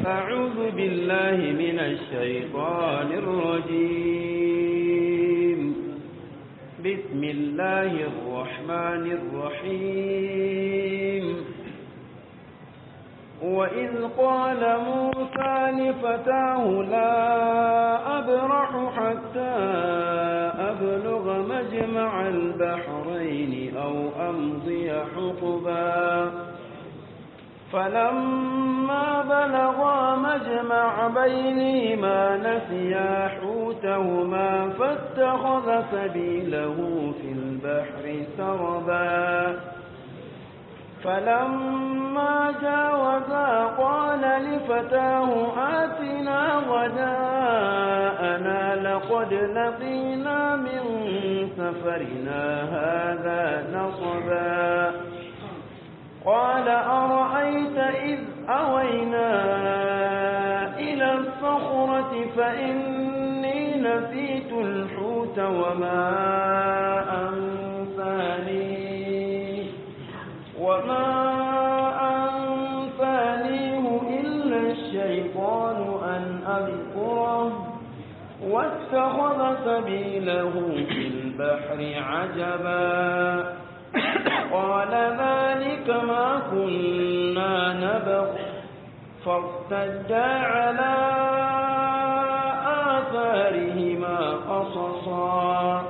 أعوذ بالله من الشيطان الرجيم بسم الله الرحمن الرحيم وإذ قال موسى لفتاه لا أبرح حتى أبلغ مجمع البحرين أو أمضي حقبا فلما بلغا مجمع بينهما نسيا حوتهما فاتخذ سبيله في البحر سربا فلما جاوزا قال لفتاه آتنا غداءنا لقد لقينا من سفرنا هذا نصبا قال أرأيت إذ أوينا إلى الصخرة فإني نسيت الحوت وما أنسانيه وما أنسانيه إلا الشيطان أن أذكره واتخذ سبيله في البحر عجبا قال ذلك ما كنا نبغ فارتدا على آثارهما قصصا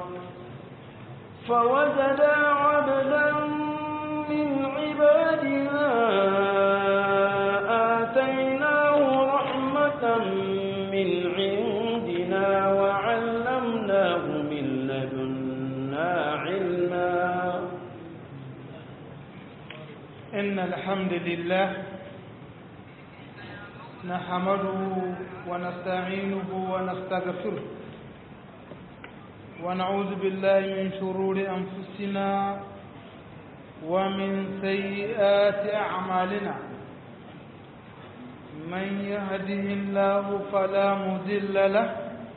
فوجدا عبدا من عبادنا آتيناه رحمة من عندنا وعلمناه من لدنا علما إن الحمد لله نحمده ونستعينه ونستغفره ونعوذ بالله من شرور أنفسنا ومن سيئات أعمالنا من يهده الله فلا مضل له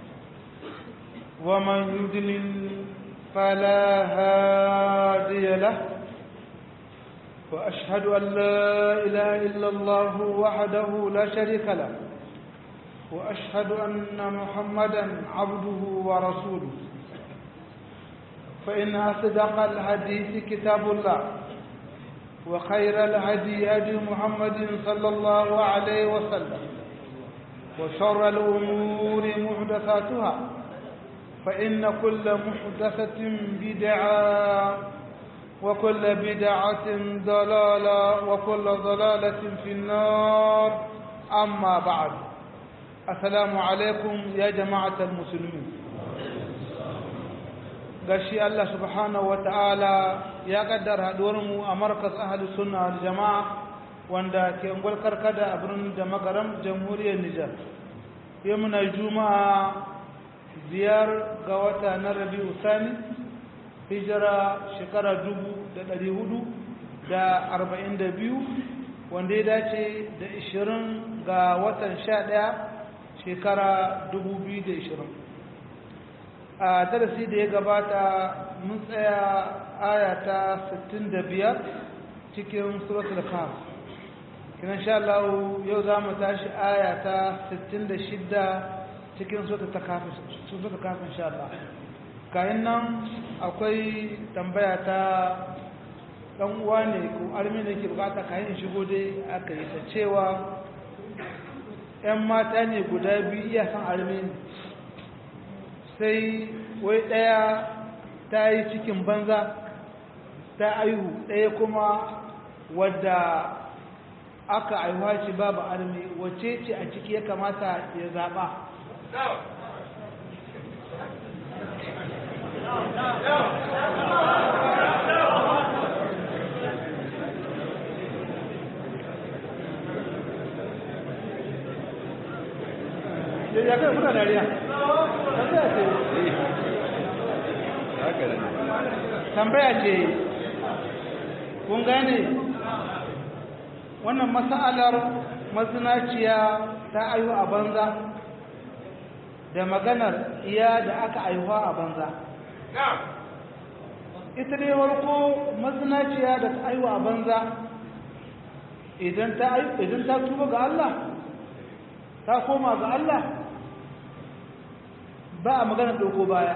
ومن يضلل فلا هادي له وأشهد أن لا إله إلا الله وحده لا شريك له وأشهد أن محمدا عبده ورسوله فإن أصدق الحديث كتاب الله وخير الهدي هدي محمد صلى الله عليه وسلم وشر الأمور محدثاتها فإن كل محدثة بدعة وكل بدعة ضلالة وكل ضلالة في النار أما بعد السلام عليكم يا جماعة المسلمين gashi Allah subhanahu wa ta'ala ya kaddara mu a markas ahli sunna wal jama'a wanda ke ungwal karkada a birnin da makaram jamhuriyar Nijar yau muna juma'a biyar ga wata na rabi'u sani hijira shekara dubu da ɗari hudu da arba'in da biyu wanda ya dace da ishirin ga watan sha ɗaya shekara dubu biyu da ishirin a darasi da ya gabata mun tsaya aya ta sittin da biyar cikin suratul kaf kinan sha Allah yau za mu tashi aya ta sittin da shidda cikin suratul kafin sha Allah kayan nan akwai tambaya ta ɗan uwa ne ko armi ne ke bukata kayan shigo dai aka yi ta cewa 'yan mata ne guda biyu iya san armi ne sai wai ɗaya ta yi cikin banza ta aihu ɗaya kuma wadda aka aihuwa shi babu armi wacce ce a ciki ya kamata ya zaɓa ya kai kuna dariya tambaya ce kun gane wannan mas'alar mazinaciya ta ayu a banza da maganar iya da aka aihuwa a banza ita dai warko mazinaciya da ta aiwa a banza idan ta idan ta tuba ga Allah ta koma ga Allah ba a magana ɗauko baya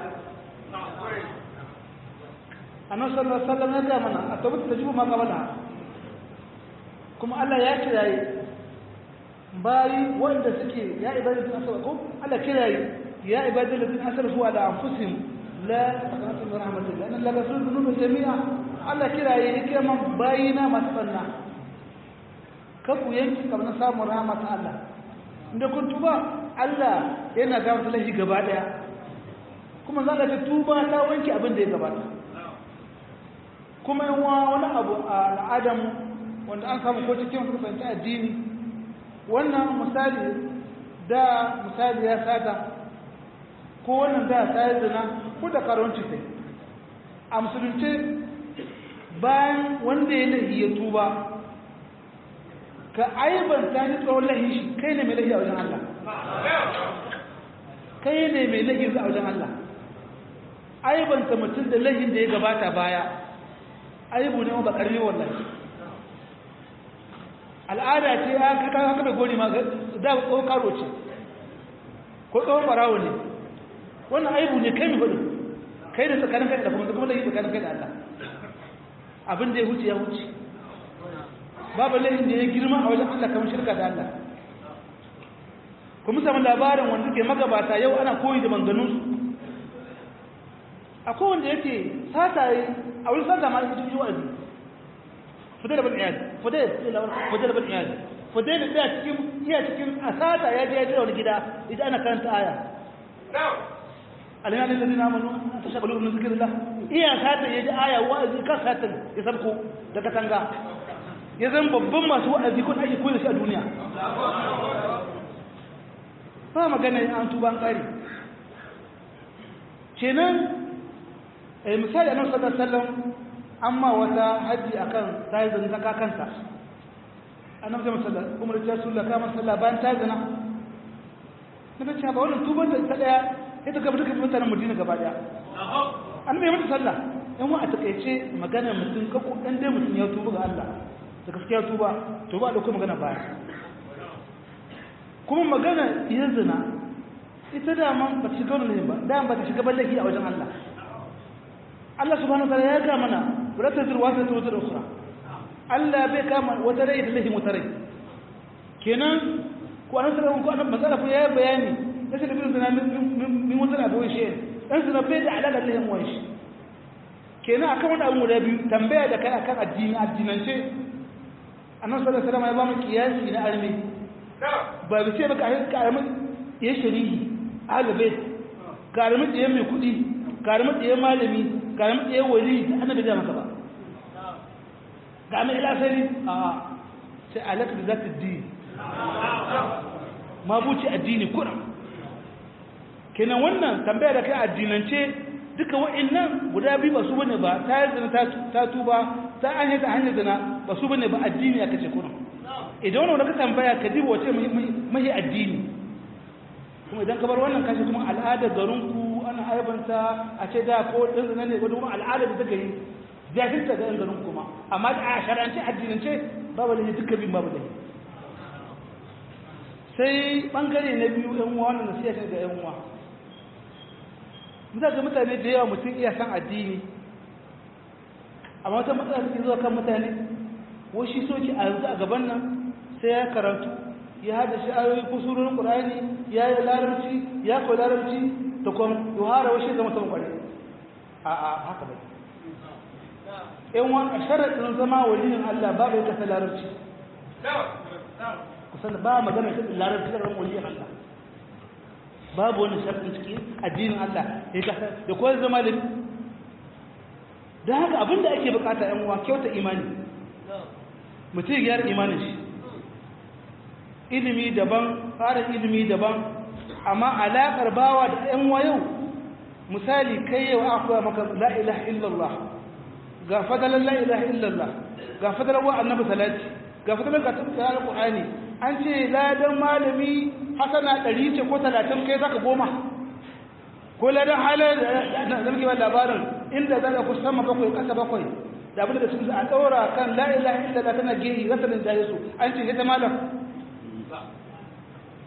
annabi sallallahu alaihi wasallam ya ga mana a tabbata ta jibu ma qabala kuma Allah ya kiraye bayi wanda suke ya ibadatu asrafu Allah kiraye ya ibadatu ladina asrafu ala anfusihim la taqnatu min rahmatillah inna allaha yaghfiru dhunuba jami'a Allah kiraye yake man bayina masu banna kafu yanki kamar samun rahmat Allah inda kun tuba Allah yana gafarta lahi gaba daya kuma za ka tuba ta wanke abin da ya gabata kuma yawa wani abu a al'adam wanda an samu ko cikin kusanci addini wannan misali da misali ya sata ko wannan da ta yi zina ko da karonci sai a musulunci bayan wanda ya lahi ya tuba ka aibanta ni tsawon lahi shi kai ne mai lahi a wajen Allah kai ne mai lahi a wajen Allah aibanta mutum da lahin da ya gabata baya aibu ne ba karni wallahi al'ada ce ya kaka haka da gori ma da tsohon karo ce ko tsohon barawo ne wannan aibu ne kai mai hudu kai da tsakanin kai da kuma kuma da yi tsakanin kai da Allah abin da ya huce ya huce babu laifin da ya girma a wajen Allah kamar shirka da Allah kuma samun labarin wanda ke magabata yau ana koyi da manganunsu akwai wanda yake sataye a wurin sata ma yake cikin wa'azi fudai da bin iyali fudai fudai da bin iyali fudai da tsaya cikin iya cikin a sata ya je ya jira wani gida idan ana karanta aya alina ne ladina amanu an tashagalu min zikrillah iya sata ya ji aya wa'azi kan satan ya sabko da katanga ya zama babban masu wa'azi ko ake koyi da shi a duniya ba magana an tuba an kare kenan misali annabi sallallahu alaihi wasallam amma wata haji akan tayi zan zaka kanta annabi sallallahu alaihi wasallam umar ya sulla kama sallah bayan tayi zana nabi ce ba wannan tuban da ta daya ita ga duka mutanen Madina gaba daya annabi ya mata sallah yan wa a takeice magana mutum ka ko dan dai mutum ya tuba ga Allah da gaskiya tuba to ba da kuma magana baya kuma magana yin zina ita da man ba ta shiga wannan ba da ba ta shiga ballaki a wajen Allah Allah subhanahu wataala ya ga mana wala tazir wa tazir wata ukhra Allah bai kama wata rai da lahi wata rai kenan ko an sanar ko an matsala ko ya bayani sai da bin zina min wata da wani shi dan zina bai da alaka da lahi wani shi kenan akan wannan abun guda biyu tambaya da kai akan addini addinance annabi sallallahu alaihi wasallam ya ba mu kiyasi na armi ba bi ce baka ka armi ya shari'i ahlul ka armi da mai kudi ka armi da malami karam ɗaya wali ta annabi da maka ba ga mai lasari a sai alaka da za ta di mabuci addini kuna kenan wannan tambaya da kai addinance duka wa'annan guda biyu ba su bane ba ta yi zina ta tuba ta an yi ta hanyar zina ba su bane ba addini aka ce kuna idan wani wani ka tambaya ka diba wace mahi addini kuma idan ka bar wannan kashi kuma al'adar garinku ana aibanta a ce da ko ɗin zina ne wadda kuma al'adar da take yi jahilta ga yan garin kuma amma da a sharance addinance babu da duka bin babu da sai bangare na biyu yan uwa wannan nasiha ce ga yan uwa mun ga mutane da yawa mutum iya san addini amma wata matsala take zuwa kan mutane wai shi soki a yanzu a gaban nan sai ya karatu ya hada shi ayoyi ko surorin qur'ani ya yi larabci ya koyi larabci da kuma yohara washe zama saman kware a a haka bai yan wani a sharaɗin zama waliyin Allah babu ya kasa larabci kusan ba magana shi larabci da ran waliyin Allah babu wani sharaɗin ciki addinin Allah ya kasa da koyar zama da da haka abinda ake bukata yan uwa kyauta imani mutum ya gyara imanin shi ilimi daban tsarin ilimi daban amma alaƙar bawa da ‘yan wayo misali kai yau akwai maka la'ilaha illallah ga fadalar la'ilaha illallah ga fadalar wa annabi salati ga fadalar ga tattara ƙu'ani an ce ladan malami hasana ɗari ce ko talatin kai zaka goma ko ladan halar da zargewa labarin inda za ka ku sama bakwai ƙasa bakwai da abin da sun a ɗaura kan la'ilaha illallah tana gehi rasarin jaye su an ce ita malam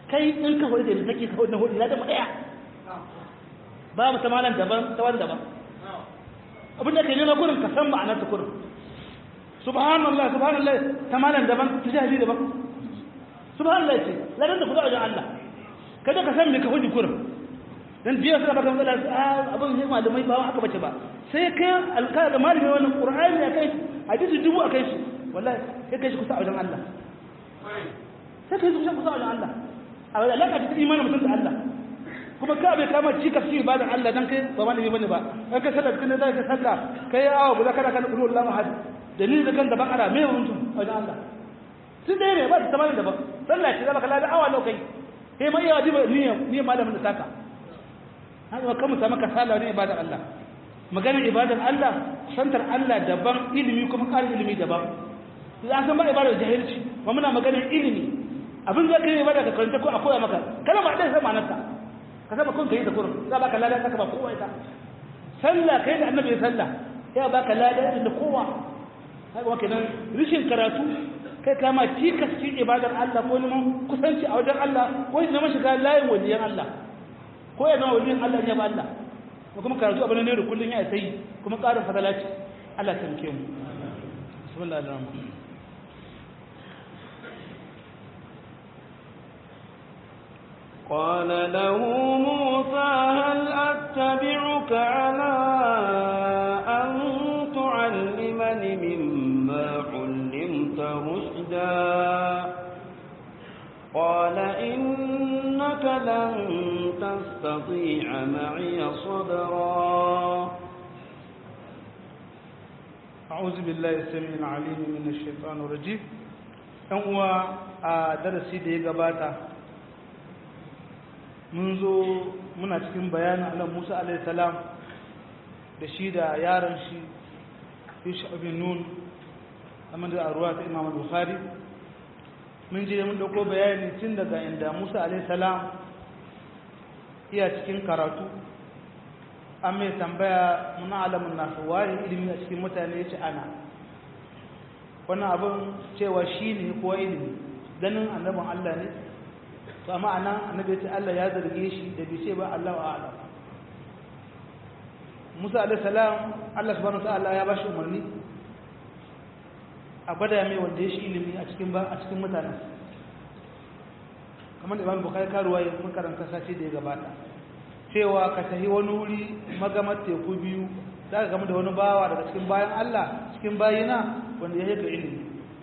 kai in ka hudu da take ka hudu na hudu na da mu daya ba mu ta malan daban ta wani daban abin da kai nema kurin ka san ma'anar ta kurin subhanallah subhanallah ta malan daban ta jahili daban subhanallah ce ladan da kuka wajen Allah kada ka san me ka hudu kurin dan jiya suna baka matsala abin sai malamai ba haka bace ba sai kai alƙa da malami wannan qur'ani ya kai hadisi dubu a kai shi wallahi sai kai shi kusa a wajen Allah sai kai shi kusa a wajen Allah a wajen alaka ta imanin mutum da Allah kuma ka bai kama ci ka fi ibadan Allah dan kai ba malami bane ba dan ka sallar kin da ka sallah kai awa guda kada kana kullu Allah ahad dalilin da kan da bakara me mutum a wajen Allah sun dai ne ba ta tamamin da ba sallah ce zaka lada awa lokai kai mai yawa diba niyya niyya malamin da saka haka kan mutum maka sallah ne ibadan Allah maganar ibadan Allah santar Allah daban ilimi kuma ƙarin ilimi daban za san ba ibadar jahilci ba muna maganar ilimi abin da kai ibada ka karanta ko a koya maka kana ba dai sama naka ka saba kun kai da kurin za baka lada ka ba kowa ita sallah kai da annabi sallah ya baka lada da kowa haka wake nan rishin karatu kai kama tikas cikin ibadar Allah ko neman kusanci a wajen Allah ko neman shiga layin waliyan Allah ko ya zama waliyan Allah ya ba Allah ko kuma karatu abin ne da kullun ya sai kuma ƙarin fadalaci Allah ta muke mu bismillahir rahmanir قال له موسى هل أتبعك على أن تعلمني مما علمت رشدا قال إنك لن تستطيع معي صبرا أعوذ بالله السميع العليم من الشيطان الرجيم ɗan uwa a darasi da ya gabata mun zo muna cikin bayanin Allah Musa alaihi salam da shi da yaron shi Yusha bin Nun amma da arwa ta Imam Bukhari mun je mun dauko bayani tun daga inda Musa alaihi salam iya cikin karatu an mai tambaya muna alamun nasu waye ilimi a cikin mutane ya ce ana wannan abin cewa shi ne kuwa ilimi ganin annabin Allah ne to amma anan annabi ya ce Allah ya zarge shi da bai ce ba Allah wa a'lam Musa alaihi salam Allah subhanahu ta'ala ya bashi umarni a gwada mai wanda ya shi ilimi a cikin ba a cikin mutanen kamar da Imam Bukhari karuwa ya mun karanta sace da ya gabata cewa ka tafi wani wuri magamar teku biyu za ka gama da wani bawa daga cikin bayan Allah cikin bayina wanda ya yaka ilimi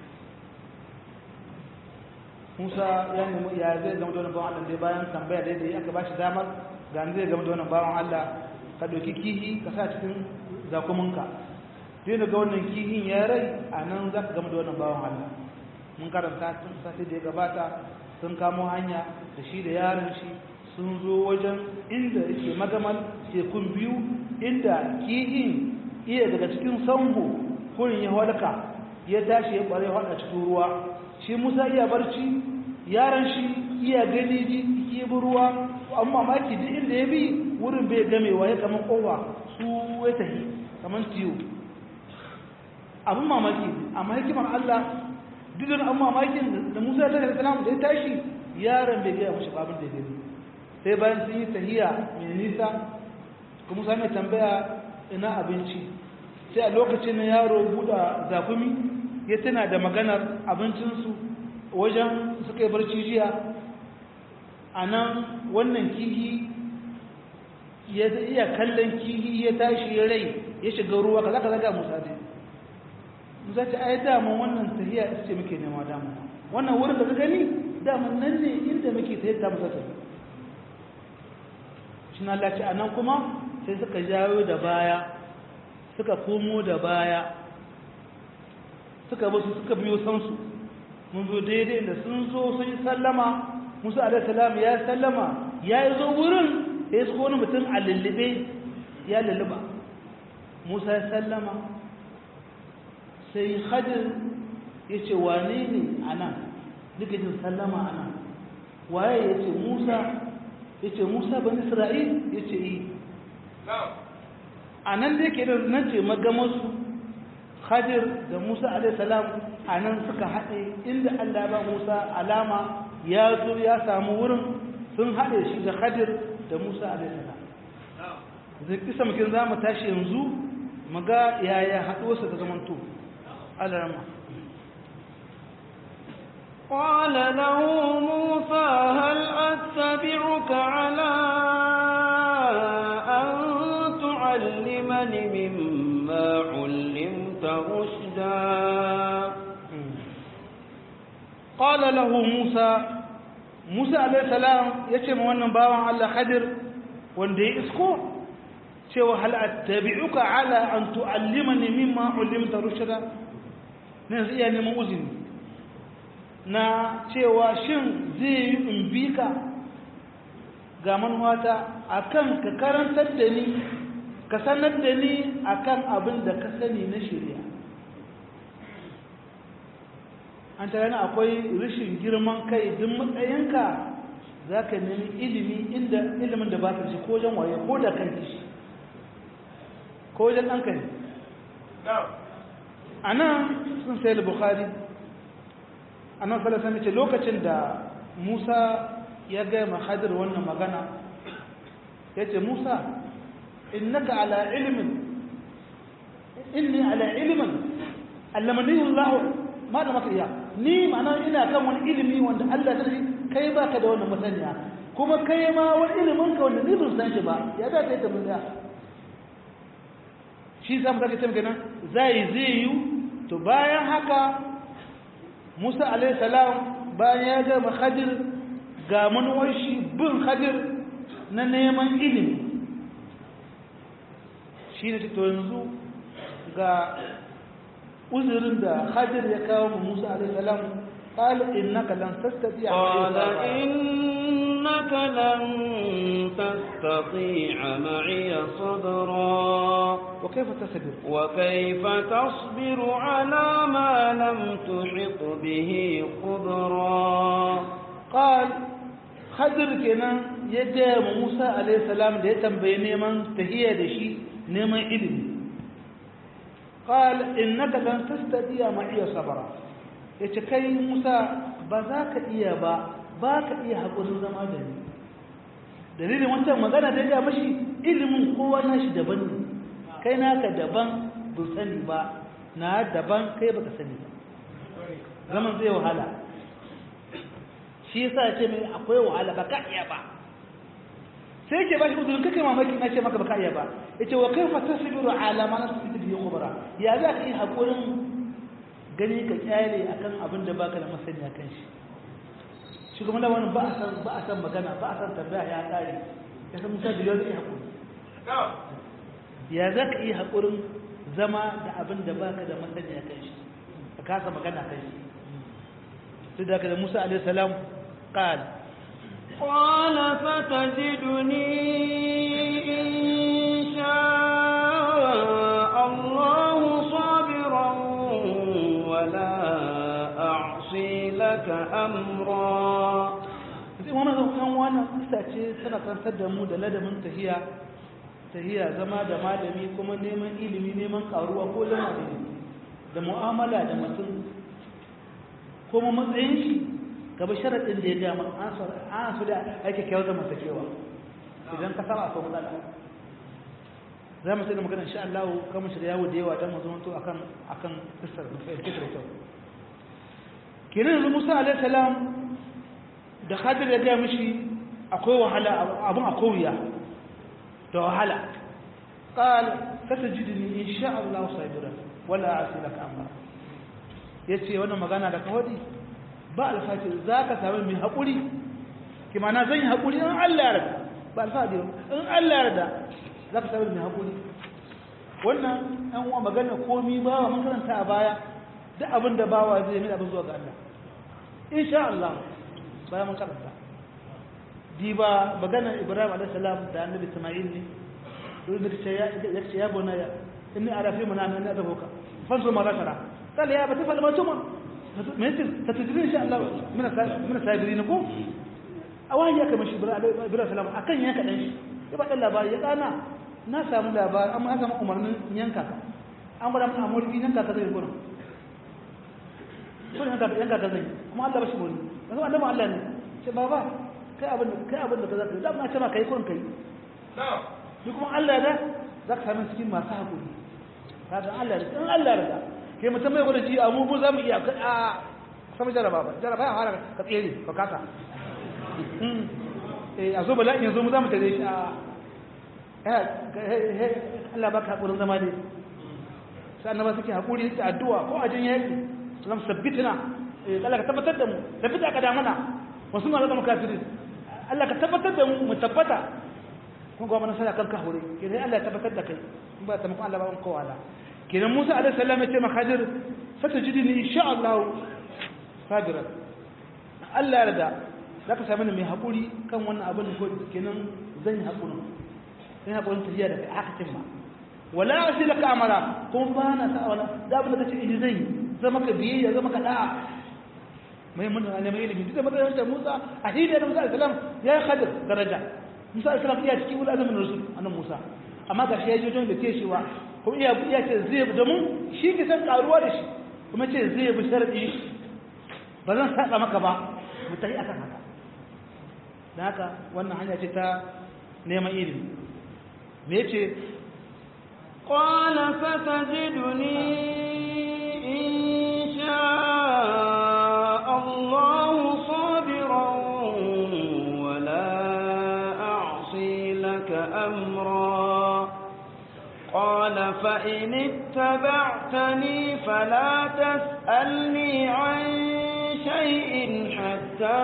Musa ya nemi ya zai gama da wani bawan Allah dai bayan tambaya da yadda aka ba shi damar ga zai gama da wani bawan Allah ka ɗauki kihi ka sa cikin zakuminka zai daga wannan kihin ya rai a nan za ka gama da wannan bawan Allah mun karanta tun sati da ya gabata sun kamo hanya da shi da yaron shi sun zo wajen inda yake magamal tekun biyu inda kihin iya daga cikin sambo kurin ya halka ya tashi ya bare hada cikin ruwa shi musa iya barci yaron shi iya gani ji ke bi ruwa amma mamaki duk inda ya bi wurin bai gamewa ya kaman kowa su ya tahi kaman tiyo abin mamaki amma hikimar allah duk da an mamakin da musa ya tashi da da ya tashi yaron bai gaya mashi babin da ya gani sai bayan sun yi tahiya mai nisa kuma sa mai tambaya ina abinci sai a lokacin na yaro buɗa zakumi ya tana da maganar abincinsu wajen suka yi barci jiya a nan wannan kihi ya iya kallon kihi ya tashi ya rai ya shiga ruwa ka zaka zaga musa dai musa ce ai daman wannan tahiya ita ce muke nema damu wannan wurin da ka gani daman nan ne inda muke ta yadda musa tafi shi na Allah ce a nan kuma sai suka jawo da baya suka komo da baya suka basu suka biyo sansu mun zo daidai da sun zo sun yi sallama musa alaihissalam ya sallama ya yi zo wurin ya yi wani mutum a lullube ya lulluba musa ya sallama sai hajjin ya ce wane ne a nan jin sallama a nan waye ya ce musa ya ce musa ban isra'il ya ce yi a nan da yake da nan ce magamarsu hadir da musa alaihissalam a nan suka haɗe inda allah ba musa alama ya zo ya samu wurin sun haɗe shi da Khadir da Musa alaihi salam zai kisa mukin za mu tashi yanzu mu ga yaya haɗuwarsa ta zamanto alarama قال له موسى هل أتبعك على أن تعلمني مما علمت رشدا قال له موسى موسى عليه السلام yace ma wannan bawan Allah Khadir wanda ya isko cewa hal attabi'uka ala an tu'allimani mimma 'allimta rushda ne zai iya neman uzini na cewa shin zai yi in bi ka ga manuwata akan ka karantar da ni ka sanar da ni akan abin da ka sani na shari'a an ta yana akwai rashin girman kai duk matsayinka za ka nemi ilimi inda ilimin da ba ka shi ko wajen waye ko da kan shi ko wajen ɗan kai a nan sun sai bukhari a nan falasa mace lokacin da musa ya gaya mahadir wannan magana ya ce musa innaka ala ilimin inni ala ilimin allamanihin lahu ma da maka iya ni ma'ana ina kan wani ilimi wanda Allah ta shi kai baka da wannan masaniya kuma kai ma wani ilimin ka wanda ni ban san shi ba ya za ta yi tabbata shi sa mu zaka tambaye nan zai zai yi to bayan haka Musa alaihi salam bayan ya ga Khadir ga manuwar shi bin Khadir na neman ilimi shi ne to yanzu ga uzurin da Khadir ya kawo mu Musa alaihi salam قال إنك لن تستطيع قال إنك لن تستطيع معي صبرا وكيف تصبر وكيف تصبر على ما لم تحط به خبرا قال خضر kenan ya gaya ma Musa alaihi salam da ya tambaye neman tahiyya da shi neman ilimi قال إنك لن تستطيع معي صبرا yace kai Musa ba za ka iya ba ba ka iya haƙurin zama da ni dalilin wancan magana da ya mashi ilimin kowa nashi daban ne kai naka daban bu sani ba na daban kai baka sani ba zaman zai wahala shi yasa ce mai akwai wahala ba ka iya ba sai ke ba shi uzurin kake mamaki na ce maka ba ka iya ba yace wa kaifa tasbiru ala ma nasbitu bihi khubra ya za ka yi hakurin gani ka kyale akan abin da baka da masaniya kan shi shi kuma da wani ba a san ba a san magana ba a san tambaya ya kare ya san musa da yau zai hakuri ya za ka yi hakurin zama da abin da baka da masaniya kan shi ka kasa magana kan shi sai da ka da musa alaihi salam qal قال فتجدني إن شاء الله صابرا ولا أعصي لك أمرا sai wani zaukan wannan kusa ce tana karantar da mu da ladamin tahiya tahiya zama da malami kuma neman ilimi neman karuwa ko zama da da mu'amala da mutum kuma matsayin shi gaba sharaɗin da ya gama an su da ake kyau da masakewa idan ka saba akwai matsala za mu sai da magana insha Allah kan mu shiga yawo da yawa don mu zama to akan akan kisar da fahimce da kyau kenan yanzu Musa alaihi salam da Khadir ya ga mishi akwai wahala abun akwai wuya da wahala qal satajidni insha Allah sabira wala asilaka amma yace wannan magana da kawadi ba alfati zaka samu mai hakuri kimana zan yi hakuri in Allah ya yarda ba alfati in Allah ya yarda za ka sabar mai haƙuri wannan ɗan uwa magana komi bawa mun karanta a baya duk abin da bawa zai mai abin zuwa ga Allah insha Allah baya mun karanta diba magana Ibrahim alaihi salam da Annabi Isma'il ne duk da ce ya ce ya bona ya inni ara fi mana nan da boka fanzo ma rakara kala ya bata fal matuma me yace ta tijiri insha Allah mina mina sabirin ko awan ya kama shi Ibrahim salam akan yanka dan shi ya bada labari ya kana na samu labari amma an samu umarnin yanka ka an gwada mun amurki yanka ka zai gurin gurin yanka yanka ka zai kuma Allah ba shi gurin yanzu annabi Allah ne ce baba kai abin da kai abin da ka zaka da na ce ma kai kun kai ni kuma Allah da zaka sami cikin masu hakuri kaga Allah da in Allah da kai mutum mai gwada ji a mu mu zamu iya a sama jaraba ba jaraba ya fara ka tsere ka kasa eh a zo bala'i yanzu mu zamu tare shi a Allah baka hakurin zama dai sai annaba suke hakuri suke addu'a ko a jin yaki lam sabbitina eh Allah ka tabbatar da mu tabbata ka da mana wasu ma zama kafirin Allah ka tabbatar da mu mu tabbata kun ga mana sai kan ka hore kenan Allah ya tabbatar da kai in ba ta muku Allah ba ko wala kenan Musa alaihi salam ya ce ma Khadir satajidini insha Allah sabira Allah ya rada zaka sami ni mai hakuri kan wannan abin ko kenan zan yi hakuri sai hakurin tafiya da kai aka cimma wala asilaka amara kuma ba na sa wala da abin da kace in zai zama ka biyayya zama ka da'a mai mun ne mai ilimi duk da matsayin da Musa a hidda da Musa alaihi salam ya yi Khadir daraja Musa alaihi salam iya cikin ulazmin rasul annabi Musa amma ga shi ya jojo da ke shiwa kuma iya iya ce zai bi domin shi ke san karuwa da shi kuma ce zai bi sharadi ba zan saba maka ba mu tafi akan haka da haka wannan hanya ce ta neman ilimi me yace قال ستجدني إن شاء الله صابرا ولا أعصي لك أمرا قال فإن اتبعتني فلا تسألني عن شيء حتى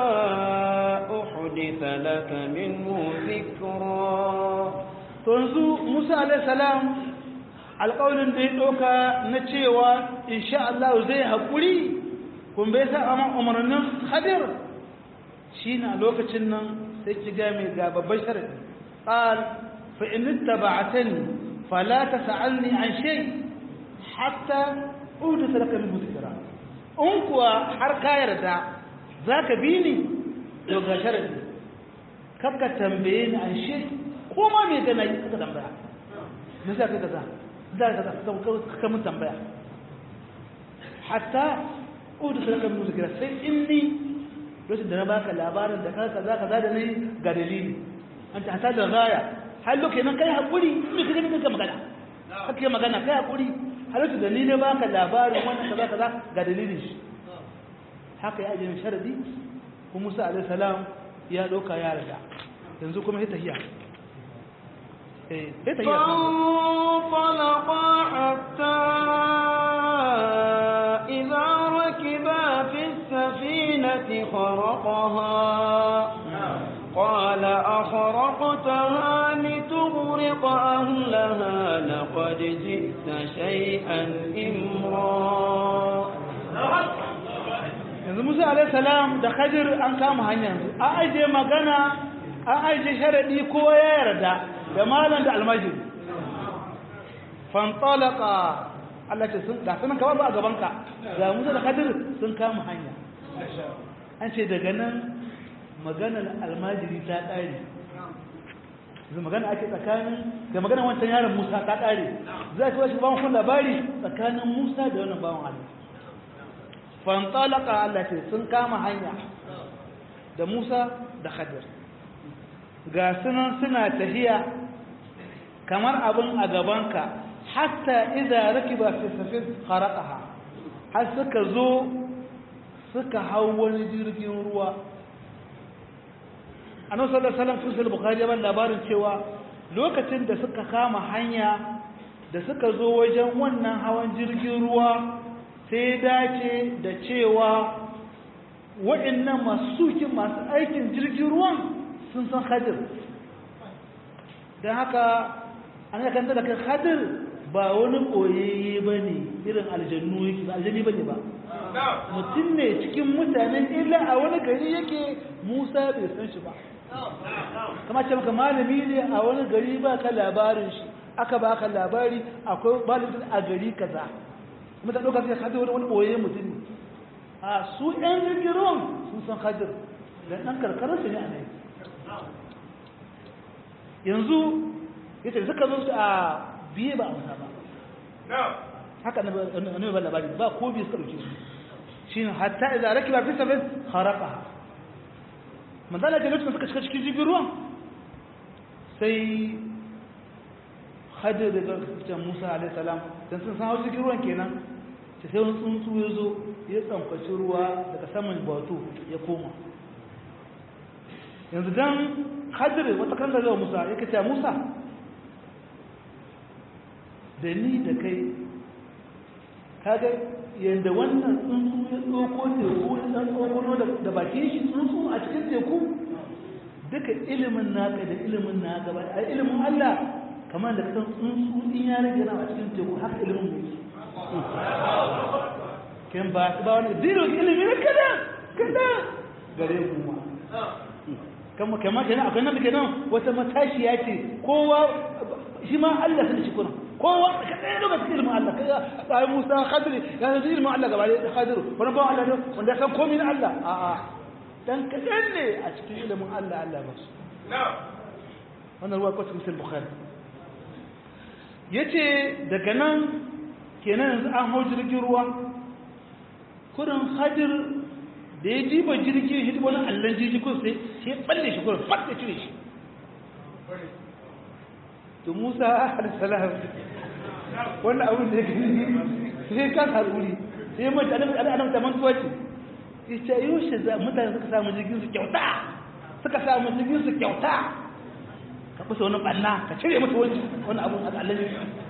أحدث لك منه ذكرا to yanzu Musa alaihi salam alƙawarin da ya ɗauka na cewa insha Allah zai haƙuri kun bai sa amma umarnin Khadir shine a lokacin nan sai ki ga mai ga babban sharadi qal fa in ittaba'tani fala tas'alni an shay hatta udita laka min dhikra in kuwa har ka yarda zaka bi ni to ga sharadi kakka tambaye ni an shay ko ma me gana yi ka tambaya me za ka kaza za ka kaza ka mun tambaya hatta udu sai ka mun zikira sai inni lokacin da na baka labarin da kaza kaza kaza da nayi ga dalili an ta hata da gaya har lokacin nan kai hakuri me kaje me ka magana kake magana kai hakuri har lokacin da ni ne baka labarin wannan kaza kaza ga dalilin shi haka ya ajiye sharadi kuma Musa alaihi salam ya doka ya riga yanzu kuma ya tahiya فانطلقا حتى إذا ركبا في السفينة خرقها قال أخرقتها لتغرق أهلها لقد جئت شيئا إمرا yanzu musa alaihi salam da khadir an kama hanyar a aje magana an aje sharadi ko ya yarda da malam da almajiri fantalaka Allah ce sun ga sunan kawai ba a gabanka ga musa da kadir sun kama hanya an ce daga nan maganar almajiri ta ƙare yanzu magana ake tsakanin da maganar wancan yaron musa ta ƙare za ta wasu bawon kun labari tsakanin musa da wannan bawon allah fantalaka Allah ce sun kama hanya da musa da kadir ga sunan suna tafiya kamar abin a gabanka hatta idza rakiba fi safin kharaqaha har suka zo suka hau wani jirgin ruwa annabi sallallahu alaihi wasallam sun bukhari ya labarin cewa lokacin da suka kama hanya da suka zo wajen wannan hawan jirgin ruwa sai dace da cewa waɗannan masu masu aikin jirgin ruwan sun san hadir don haka an yi kanta da kan hadir ba wani koyayye ba ne irin aljannu yake ba aljanni ba ne ba mutum ne cikin mutanen illa a wani gari yake musa bai san shi ba kama ce maka malami ne a wani gari ba ka labarin shi aka ba ka labari akwai malamin a gari kaza kuma ta ɗauka sai hadir wani koyayye mutum ne a su ɗan jirgin ruwan sun san hadir da ɗan karkararsu ne a nan yanzu yace suka zo a biye ba amsa ba haka annabi ba labari ba ko biye suka dauke su shine hatta idza rakiba fi sabin kharaqa manzala da lokacin suka shiga cikin jirgin ruwan sai hajjar da garkacin musa alaihissalam don sun san hau jirgin ruwan kenan ta sai wani tsuntsu ya zo ya tsamfaci ruwa daga saman batu ya koma yanzu don hajjar wata kan zai musa ya kace musa da ni da kai kaga yadda wannan tsuntsu ya tsoko teku ɗan tsokono da bakin shi tsuntsu a cikin teku duka ilimin naka da ilimin na gaba a ilimin Allah kamar da kasan tsuntsu in ya rage na a cikin teku haka ilimin mu kan ba ba wani zero ilimi na kada kada gare ku ma kama kama kenan akwai nan kenan wata matashiya ce kowa shi ma Allah sai shi kuna kowa ka ɗaya lokacin ilimin Allah kai ai Musa Khadri ya san ilimin Allah gaba da Khadri wani ba Allah ne wanda ya san komai na Allah a a dan kadan ne a cikin ilimin Allah Allah ba su wannan ruwa kwatin musul bukhari yace daga nan kenan yanzu an hau jirgin ruwa kurin Khadir da ya jiba jirgin shi wani allon jirgin kun sai sai balle shi kurin fat da cire shi to Musa alaihi salam wannan abin da ya gani sai ka haruri sai mai da adam adam da mantuwa ce ita yoshe za mutane suka samu jirgin su kyauta suka samu jirgin su kyauta ka kusa wani banna ka cire masa wani wani abun al'alami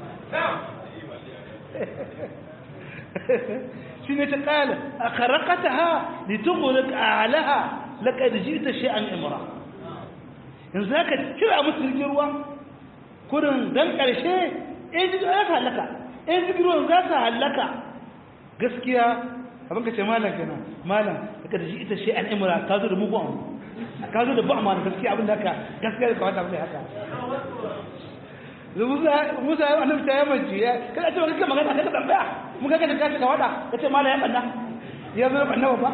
shi ne ta kala a karakata ha da tukurik a alaha laƙa da jita shi an imra yanzu haka cire musu jirgin ruwa kurin don ƙarshe in jirgin za ta halaka in jirgin ruwan za ta halaka gaskiya abin ka ce malam kenan malam daga da ita shi an imra ka zo da mugu amu ka zo da ba amma gaskiya abin da haka gaskiya da kawata mai haka musa musa ya annabi ta yamanci ya kada ce kake magana kada tambaya mun ga kada kace ka wada kace malam ya banna ya zo banna ba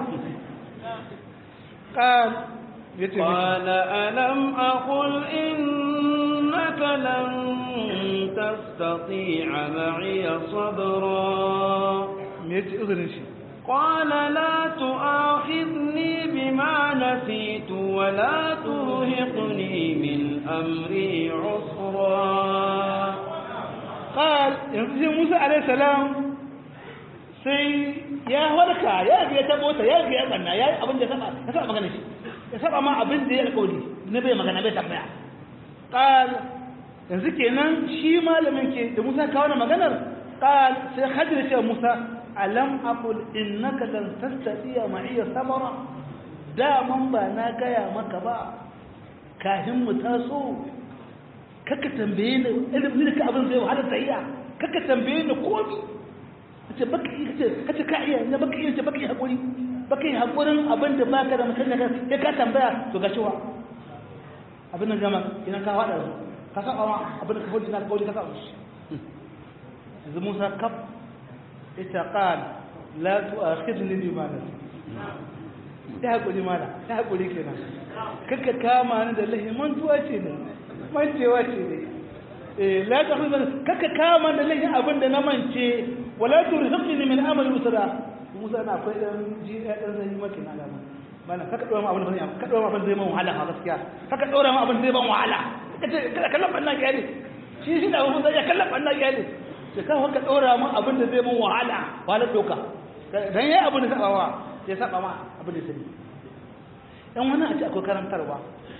قال قال ألم أقل إنك لن تستطيع معي صبرا ميتي أذن شيء قال لا تؤاخذني بما نسيت ولا ترهقني من أمري عسرا قال ينزل موسى عليه السلام sai ya warka ya biya ta mota ya biya banna ya abin da saba ya saba magana shi ya saba ma abin da ya alƙawari na bai magana bai tambaya qal yanzu kenan shi malamin ke da Musa kawo maganar qal sai Khadir ce Musa alam aqul innaka lan tastati'a ma'iya sabara da man ba na gaya maka ba kafin mu taso kaka tambaye ni ilimin ka abin zai wahala tayya kaka tambaye ni komi kace baka yi kace kace ka iya ne baka iya ce baka yi hakuri baka yi hakurin abin da baka da mutum daga sai ka tambaya to ga cewa abin nan jama'a idan ka fada ka saba ma abin da ka hudu na kauli ka saba shi yanzu Musa kaf ita qal la tu'akhidni bima nasi ya hakuri mala ya hakuri kenan kaka kama ni da lahi mantuwa ce ne mancewa ce ne eh la ta'khudh kaka kama da lahi abin da na mance wala turhiqni min amali usra Musa na akwai dan ji dan zai maka na alama mana kaka dora ma abin da zai kaka dora ma abin da zai man wahala ha gaskiya kaka dora ma abin da zai ban wahala kace kada kallon banna kyale shi shi da mun zai kallon banna kyale sai ka haka dora ma abin da zai man wahala wahala doka dan yayi abin da sabawa sai saba ma abin da sai dan wani a ce akwai karantarwa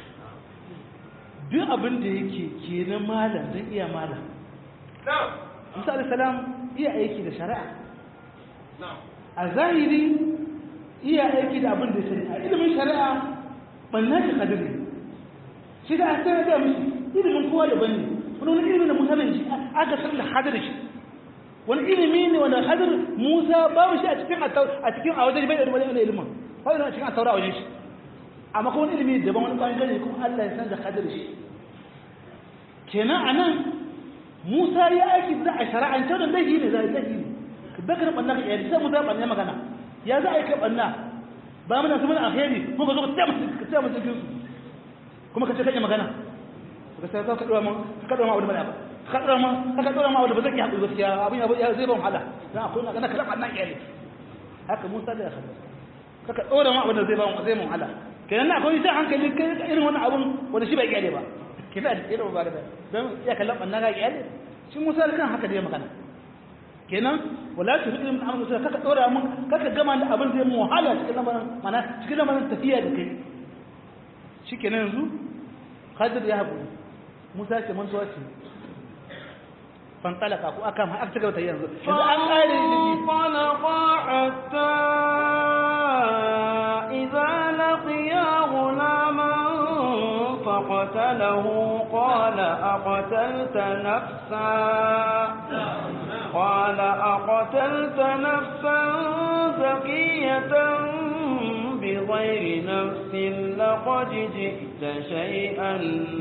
duk abin da yake ke na malam zai iya malam Musa salam iya aiki da shari'a a zahiri iya aiki da abin da sani a ilimin shari'a banna shi kadiri shi da aka da mishi ilimin kowa da bane wani wani ilimin da Musa ne shi aka san da hadir shi wani ilimi ne wanda hadir Musa babu shi a cikin a cikin a wajen bai da wani ilimin ba da cikin a taura wajen shi amma kuma wani ilimi daban wani bangare kuma Allah ya san da hadir shi kenan anan Musa ya aiki da a shara'ance da dahi ne zai dahi ne ka bakar banna ka yi sai Musa banna magana ya za a yi kai banna ba muna su mana alheri ko ka zo ka tsaya ka tsaya mutum su kuma ka ce kai magana ka sai ka dora mu ka dora mu abu da ba ka dora mu ka dora mu abu da ba zai yi hakuri gaskiya abin abu ya zai ban wahala dan akwai na kana kala banna iyali haka Musa da ya haka ka dora mu abu da zai ban zai mun wahala kenan na akwai sai hankali kai irin wannan abun wanda shi bai iyale ba ke da irin ba da don ya kallon banna ga iyale shi musa da kan haka da ya magana kenan wala tu hidin min amru kaka dora mun kaka gama da abin zai mu wahala cikin lamarin mana cikin lamarin tafiya da kai shikenan yanzu Khadir ya haƙuri Musa ce mantuwa ce fantalaka ko aka ma aka gaba ta yanzu yanzu an kare فانطلقا حتى إذا لقيا غلاما فقتله قال أقتلت نفسا قال أقتلت نفسا زكية بغير نفس لقد جئت شيئا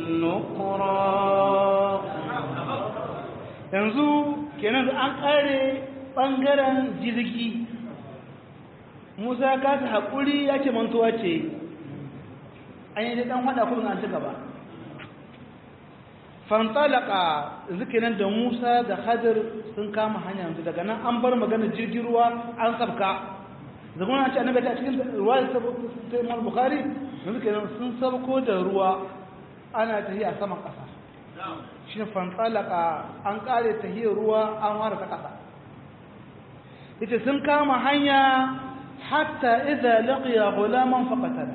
نكرا yanzu kenan an kare bangaren jirgi musa ka ta haƙuri ya ce mantuwa ce an yi ɗan haɗa kudin an ci gaba fantalaka zikinan da musa da hadir sun kama hanya yanzu daga nan an bar magana jirgin ruwa an sabka zama na ce annabi ta cikin ruwa da ta imam bukhari yanzu kenan sun sabko da ruwa ana tafiya saman ƙasa shi fantalaka an kare tahiyar ruwa an ware ta ƙasa ita sun kama hanya hatta idza laqiya ghulaman faqatala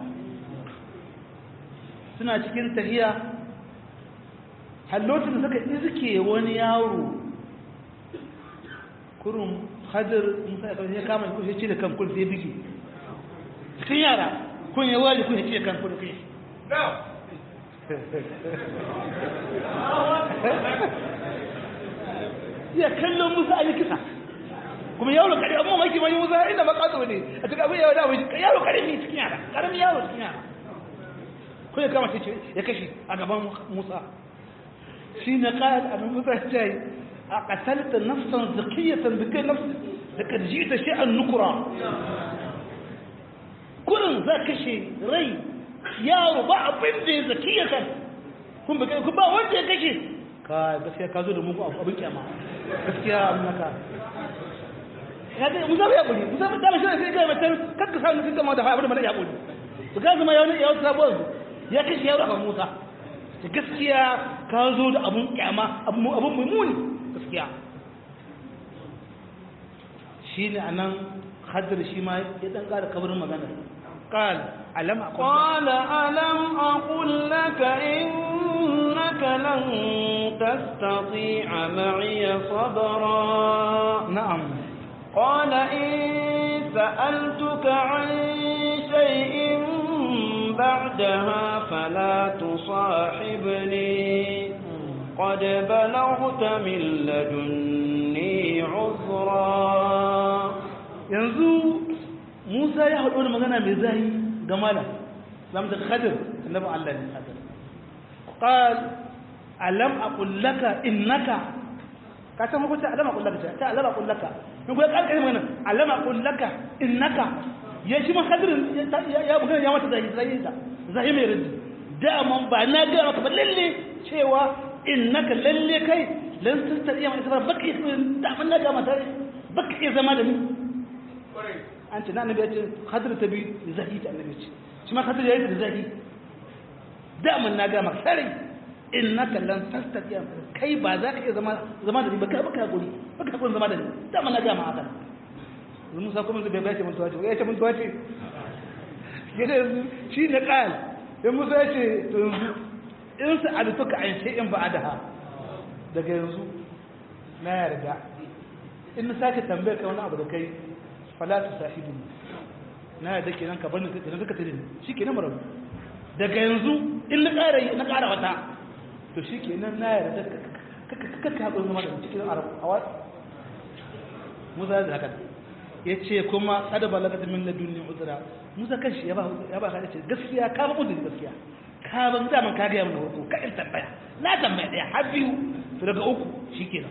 suna cikin tahiya hallocin da suka iske wani yaro kurun hadir musa ya kama kun ya cire kan kun sai bigi cikin yara kun ya wali kun ya cire kan kun kai ya kallon musa a yi kisa kuma yaro kare amma maki mai musa inda makato ne a cikin abin yaro da mai yaro kare ne cikin yara karamin yaro cikin yara ko ya kama ce ya kashi a gaban musa shi na kayan abin musa ya ce a katalta nafsan zakiyatan da kai nafsan da ka ji ta shi'an nukura kurin za kashe rai yaro ba abin da ya zakiyatan kun ba wanda ya kashe ka gaskiya ka zo da muku abin kyama gaskiya abin naka ya dai musa ya buri musa ba dama shi sai ga mutum kakka sa mutum kama da abin da mana ya buri to ga zama ya wani ya wata sabuwar ya kashe yaro akan musa ta gaskiya ka zo da abun kyama abun mai muni gaskiya shi ne a nan haddar shi ma ya dan ƙara kabarin magana قال ألم أقل قال ألم أقل لك إنك لن تستطيع معي صبرا نعم قال إن سألتك عن شيء بعدها فلا تصاحبني قد بلغت من لدني عذرا yanzu Musa ya haɗu da magana mai zahi ga malam lam da Khadir annabi Allah ne Khadir qal alam aqul laka innaka ka san hukunta alam aqul laka ta alam aqul laka in kuma kalkare magana alam aqul laka innaka ya shi ma Khadir ya magana ya mata zahi zahi ta zahi mai rinji da man ba na ga maka ba lalle cewa innaka lalle kai lan tastati ma isra baki da man na ga mata baki zama da ni an ce na annabi ya ce hadir ta biyu da zahi ta annabi ce shi ma hadir ya yi da zahi daman na gama sarai in na kallon tastatiya kai ba za ka iya zama da ni ba ka baka guri baka hakuri zama da ni daman na gama haka musa kuma bai bai ce mutuwa ce ya ce mutuwa ce ya da yanzu shi ne ƙal in musa ya ce to yanzu in sa alutuka an ce in ba da ha daga yanzu na yarda in na sake tambayar ka wani abu da kai fala tu sahibu na yadda kenan ka bani da duka tare shi kenan marabu daga yanzu in na ƙara na ƙara wata to shi kenan na yarda ka ka haɗu zama da cikin arab a musa da haka ya ce kuma kada balagata min ladunni uzra musa kanshi ya ba ya ba ka ce gaskiya ka ba uzuri gaskiya ka ban da man ka ga mun hoto ka in tambaya na tambaya daya har biyu to daga uku shikenan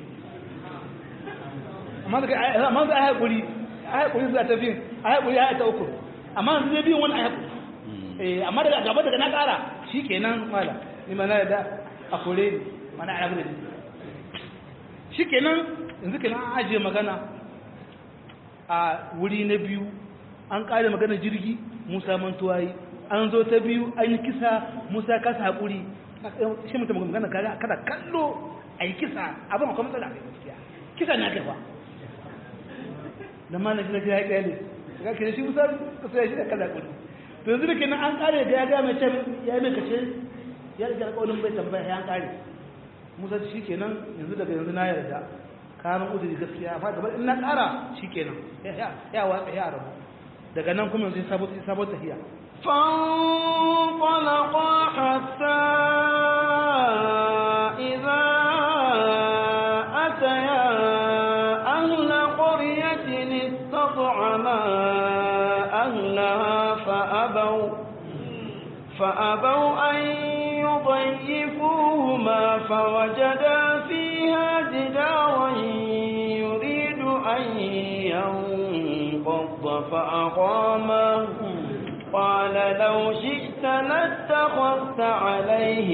amma daga amma da ai hakuri ai hakuri za ta biyu ai hakuri ai ta uku amma zai biyu wani ai hakuri eh amma daga gaba daga na kara shikenan mala ni ma na da a kore ni mana a rabu shikenan yanzu kenan an ajiye magana a wuri na biyu an kare magana jirgi musa mantuwa yi an zo ta biyu an yi kisa musa kasa haƙuri shi mutum magana kaga kada kallo a yi kisa abin akwai matsala a gaskiya kisa na kai fa da ma na gina ya ƙyale ga ke shi musa kasa ya shi da kala haƙuri to yanzu da kenan an ƙare da ya ga mai can ya yi mai kace ya riga alƙawarin bai tambaya ya an ƙare musa shi kenan yanzu daga yanzu na yarda kayan udiri gaskiya amma gaba in na ƙara shi kenan ya watsa ya rabu daga nan kuma yanzu sabon tafiya فانطلقا حتى إذا أتيا أهل قرية استطعما أهلها فأبوا فأبوا أن يضيفوهما فوجدا فيها جدارا يريد أن ينقض فأقامه قال لو شئت لاتخذت عليه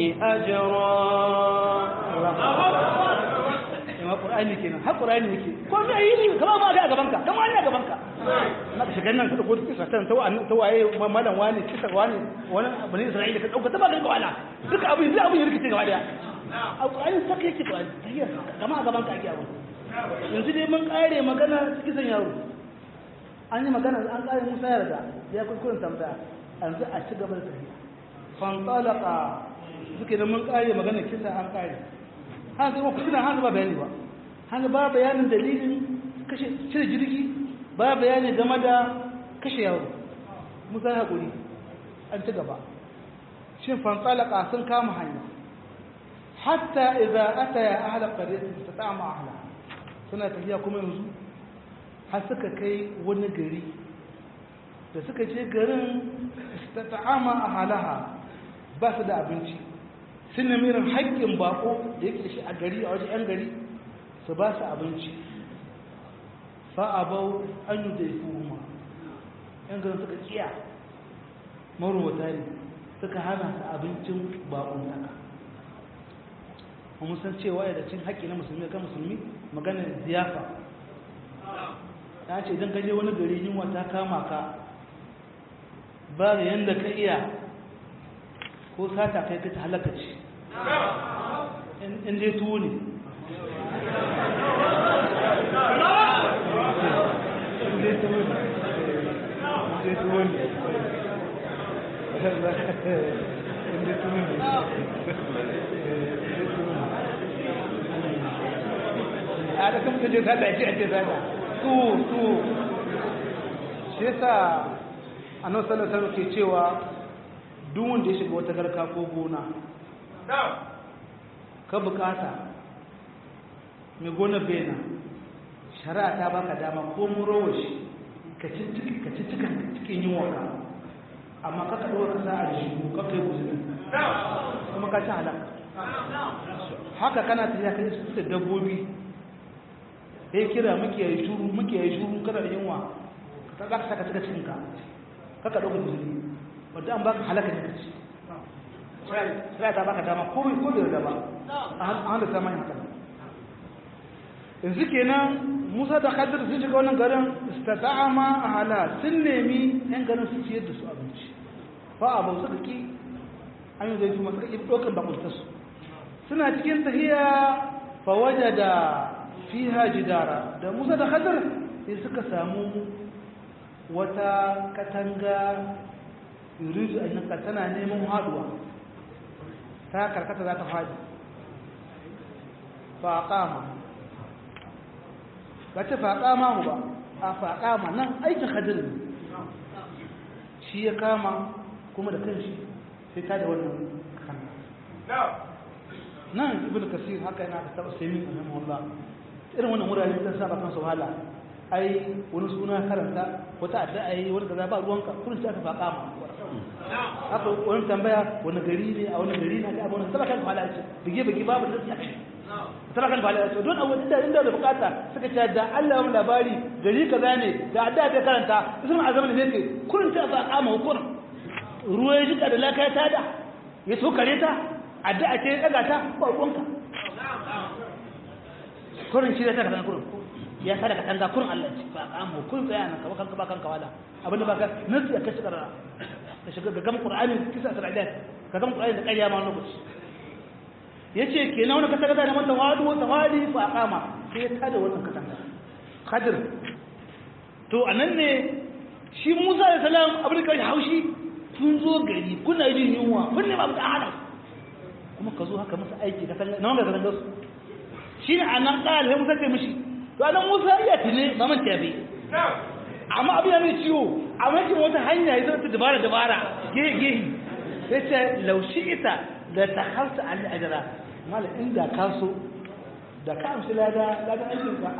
أجرا yawa ƙur'ani kenan har ƙur'ani yake ko me yi ne kama ba ga gaban ka kama ne gaban ka na ka shiga nan ka dauko kisa tan ta wani ta waye malam wani kisa wani wani bani isra'ila ka dauka ta ba ga wala duka abin zai abin yake gaba daya a ƙur'ani saka yake ƙur'ani tahiyya kama a gaban ka ake abu yanzu dai mun kare magana kisan yaro an yi magana an kare musa yarda ya kuskuren tambaya yanzu a ci gaba da tafiya fantalaka suke da mun kare magana kisa an kare hana zama ku suna hana ba bayani ba hana ba bayanin dalilin kashe cire jirgi ba bayani game da kashe yaro musa haƙuri an ci gaba shin fantalaka sun kama hanya hatta idza ataya ahla qaryatin tatama ahla suna tafiya kuma yanzu har suka kai wani gari da suka je garin tatama ahalaha ba su da abinci sun nemi irin haƙƙin bako da yake da shi a gari a wajen 'yan gari su ba su abinci fa'abau an yi dai kuma 'yan garin suka kiya marubuta ne suka hana su abincin bakon taka kuma san cewa da cin haƙƙi na musulmi kan musulmi maganar ziyafa ya ce idan gaje wani gari yunwa ta kama ka ba da yadda ka iya ko sata kai ka ta halaka ce in dai tuwo ne in dai tuwo ne in dai tuwo ne in dai tuwo ne a da kuma je sata ce a ce sata tuwo tuwo shi yasa annabi sallallahu alaihi wasallam ke cewa duk wanda ya shiga wata garka ko gona ka bukata mai gona bena shari'a ta baka dama ko murowa shi ka ci cikin cikin yin waka amma ka kaɗo ka sa a jihu ka kai guzuri kuma ka ci halaka haka kana tafiya ka yi da dabbobi ya kira muke yi shuru muke yi shuru kada da yunwa ka za ka saka cika cikinka ka ka ɗauka guzuri wadda an baka halaka ne kaci sai ta baka dama ko ko da dama a handa ta mai haka yanzu kenan Musa da Khadir sun shiga wannan garin istata'ama ahala sun nemi yan garin su ciyar da su abinci fa abu suka ki an yi zai kuma suka ki dokan bakunta su suna cikin tahiya fa wajada fiha jidara da Musa da Khadir sai suka samu wata katanga yuridu an tana neman haduwa ta karkata za ta faɗi faƙama ba ce faƙama mu ba a faƙama nan aikin hadir ne shi ya kama kuma da kanshi sai ta da wannan kan nan ibn kasir haka yana da taɓa sai min a nan wallah irin wannan wurare zan saba kan su wahala ai wani suna karanta wata addu'a yi wani kaza ba ruwanka kullum sai aka faƙama haka wani tambaya wani gari ne a wani gari na ga abin da kan fala ce bige bige babu da tsaki tana kan fala ce don abu da inda da bukata suka ce da Allah ya labari gari kaza ne da adda ta karanta sun azamin ne ke kullun ta ba kama hukurin ruwa ya jika da laka ta da ya so kare ta adda ce ya daga ta ba ruwanka kurin shi da ta kan kurin ya sa daga tanga kurin Allah ce ba ka mu kun tsaya nan ka kanka ba kanka wala abinda ba ka nasu ya kashi karara ka shiga ga gama qur'ani kisa saradat ka gama qur'ani da ƙarya ma lokaci yace kenan wani katanga da mata wadu tawali fa aqama sai ya tada wannan katanga khadir to anan ne shi Musa da salam abin da kai haushi kun zo gari kuna jin yunwa kun ne ba mu hana kuma ka zo haka masa aiki ka san na wanda ka su shi ne anan kala Musa ce mishi to anan Musa ya tile ba man tabi amma abin ya mai ciwo amma kin wata hanya ya zata dabara dabara gehe gehe yace laushi ita da ta halta an ajira mala inda ka so da ka amshi lada lada aikin ka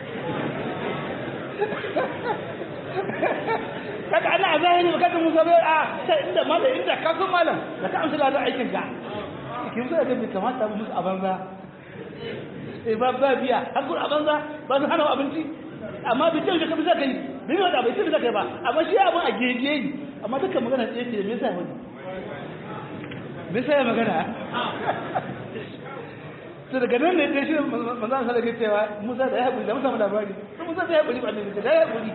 kaga ana a zahiri ba kaga musa bai a sai inda mala inda ka so malam da ka amshi lada aikin ka kin so da bai kamata mu musu a banza eh ba ba biya har kun a banza ba su hana abinci amma bai ce ka bi zaka yi bai wada bai ce zaka yi ba amma shi abin a gege yi amma dukkan magana ce ce me yasa wani me yasa ya magana to daga nan ne dai shi manzo Allah sallallahu cewa Musa da ya hakuri da Musa mu labari Musa da ya hakuri ba ne da ya hakuri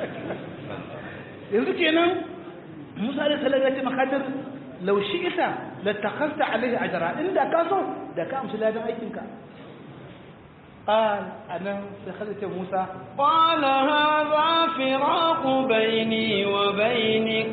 yanzu kenan Musa da sallallahu alaihi makadir law shi'ta la takhasta alaihi ajra inda ka so da ka amshi ladan aikin ka قال أنا سخلت موسى قال هذا فراق بيني وبينك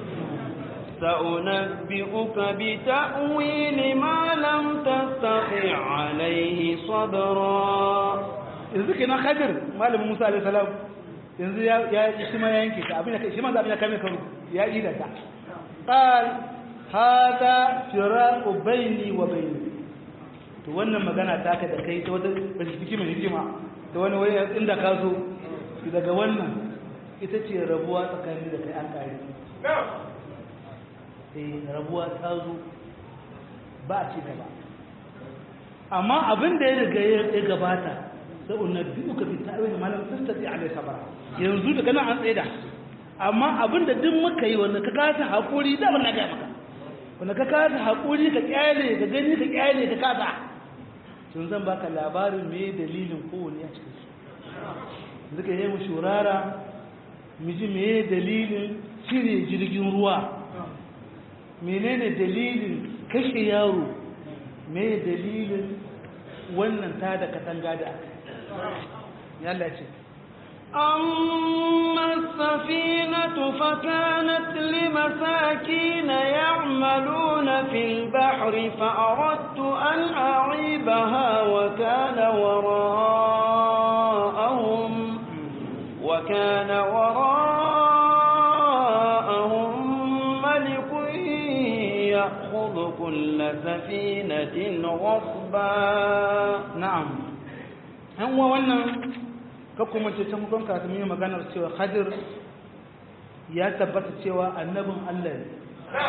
سأنبئك بتأويل ما لم تستطع عليه صبرا yanzu kenan khadir malamin Musa alaihi salam yanzu ya ya shi ma yanke ta abin da shi ma abin da kame karo ya yi da ta qal hada firaqu baini wa baini to wannan magana ta ka da kai ta wata bashiki mai hikima ta wani wani inda ka zo daga wannan ita ce rabuwa tsakanin da kai an kare eh rabuwa ta zo ba ci gaba amma abin da ya riga ya gabata sai unabbi uka bi ta'wil ma lam tastati alai sabara yanzu daga nan an tsaida amma abin da duk muka yi wanda ka kasa hakuri da wannan ga maka wanda ka kasa hakuri ka kyale ka gani ka kyale ka kasa tun zan baka labarin me dalilin kowane a cikin su zuka yi mu shurara mu ji me dalilin cire jirgin ruwa menene dalilin kashe yaro me dalilin wannan ta da katanga da aka yalla ce أما السفينة فكانت لمساكين يعملون في البحر فأردت أن أعيبها وكان وراءهم وكان وراءهم ملك يأخذ كل سفينة غصبا na'am an wa wannan kakku mace can hukun kafin yi maganar cewa hadir ya tabbata cewa annabin Allah ne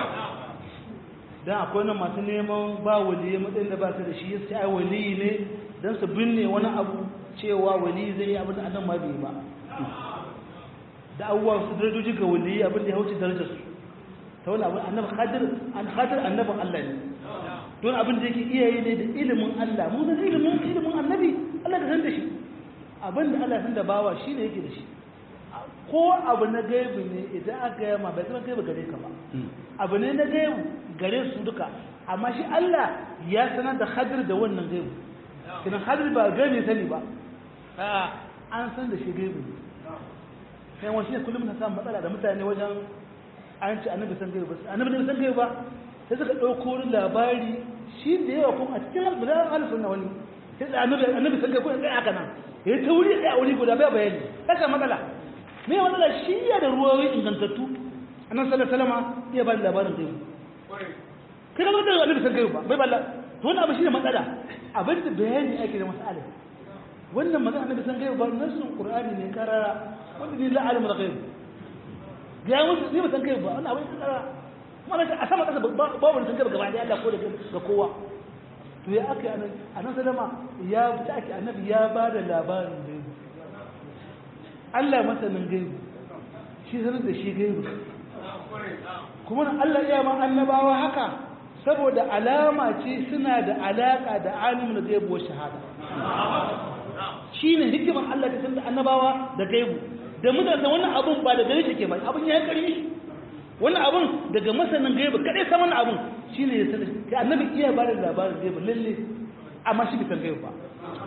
dan akwai nan masu neman ba waliyi matsayin da ba su da shi yace ai waliyi ne dan su binne wani abu cewa waliyi zai yi abin da annabi ma bai yi ba da abubuwa su darajoji ga waliyi abin da ya wuce darajar su ta wani abin annabi hadir an hadir annabin Allah ne don abin da yake iya yi ne da ilimin Allah mun san ilimin ilimin annabi Allah ka san da shi abin da Allah san da bawa shi ne yake da shi ko abu na gaibu ne idan aka yi ma bai zama gaibu gare ka ba abu ne na gaibu gare su duka amma shi Allah ya sanar da hadir da wannan gaibu kinan hadir ba gani sani ba a an san da shi gaibu ne sai wani ne kullum na samun matsala da mutane wajen an ci annabi san gaibu ba annabi ne san gaibu ba sai suka ɗauko wani labari shi da yawa kuma a cikin albulan alifin na wani sai da annabi annabi sun kai kuma tsaye aka nan ya ta wuri tsaye a wuri guda bai bayani kasa matsala me matsala shi ya da ruwayoyi ingantattu annan sallar salama iya ba da labarin zai kai ka zama annabi sun kai ba bai balla to wani abu shi ne matsala abin da bayani ake da masala wannan magana annabi sun kai ba nasun qur'ani ne karara wanda ni la alimul ghaib ya musu ni ba san kai ba wannan abin karara mana a sama kasa babu sun gaba gaba da Allah ko da ga kowa to ya aka anan anan sadama ya ta ake annabi ya ba da labarin gaibu Allah masanin gaibu shi sanar da shi gaibu kuma Allah ya ma annabawa haka saboda alama ce suna da alaka da alimin gaibu wa shahada shine hikimar Allah ta sanda annabawa da gaibu da mutane wannan abun ba da gare shi ke ba abun ya karfi wannan abun daga masanin gaibu kadai san wannan abun shine ya sani kai annabi iya ba da labarin gaibu lalle amma shi bai san gaibu ba